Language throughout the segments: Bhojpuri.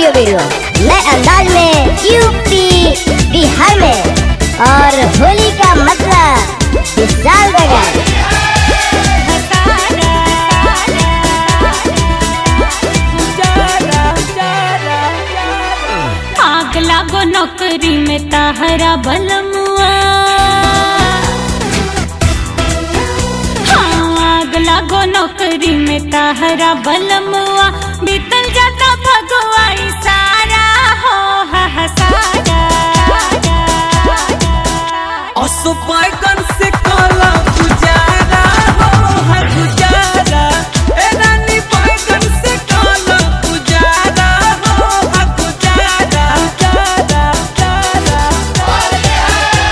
ऑडियो वीडियो नए अंदाज में यूपी बिहार में और होली का मतलब विशाल बगैर आग लागो नौकरी में ताहरा बलमुआ हाँ आग लागो नौकरी में ताहरा बलमुआ बीतल जाता भगवा सारा हो हा हा सारा असुपायगन से काला गुजारा हो हर गुजारा ए रानी पायगन से काला गुजारा हो हर गुजारा गुजारा गुजारा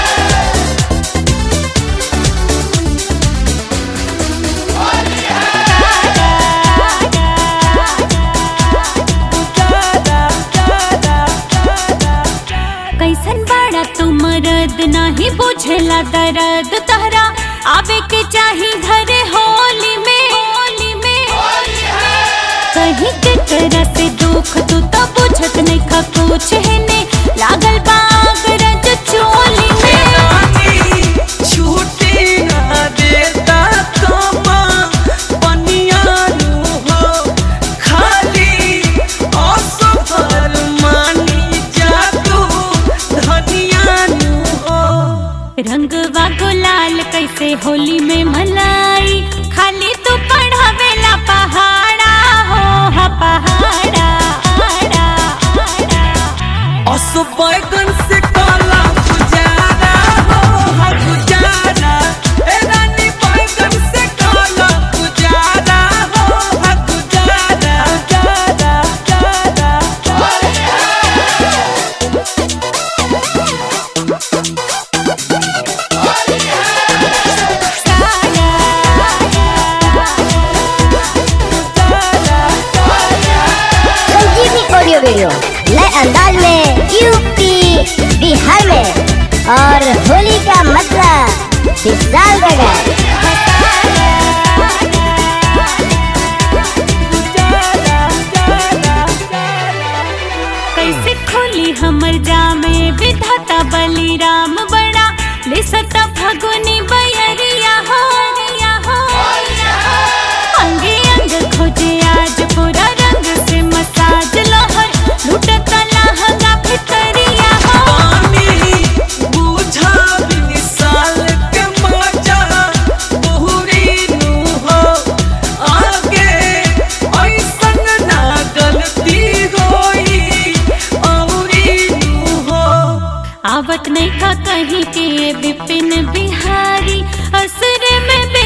कैसन बाड़ा तू मरद नाही बुझेला दर्द तहरा आवे के चाही घरे होली में होली में कहीं के तरह से दुख तू तो बुझत नहीं खा कुछ है ने लागल बाग रज चोली में रानी छूटी ना देता कमा पनिया नु हो खाली असफल मानी जा तू धनिया नु हो रंगवा गुलाल कैसे होली में मलाई खाली तू पढ़ावेला पहाड़ा हो हा पहाड़ा आड़ा, आड़ा। असुपायगन से काला गुजारा हो हर गुजारा ए रानी पायगन से काला गुजारा हो हर गुजारा गुजारा गुजारा संजीवनी ऑडियो वीडियो नए अंदाज में यूपी बिहार में और होली का मतलब विशाल बगैर कैसे खोली हमर जामे विधाता बलिराम बड़ा ले सता फगुनी बयरिया हो रिया हो अंगे अंग खोजे आज पूरा रंग से मसाज लहर लुटता लहंगा भितरिया हो पानी बुझा विशाल के मजा बहुरी नु हो आगे ऐसन ना गलती होई औरी नु हो आवत नहीं था कहीं के विपिन बिहारी असर में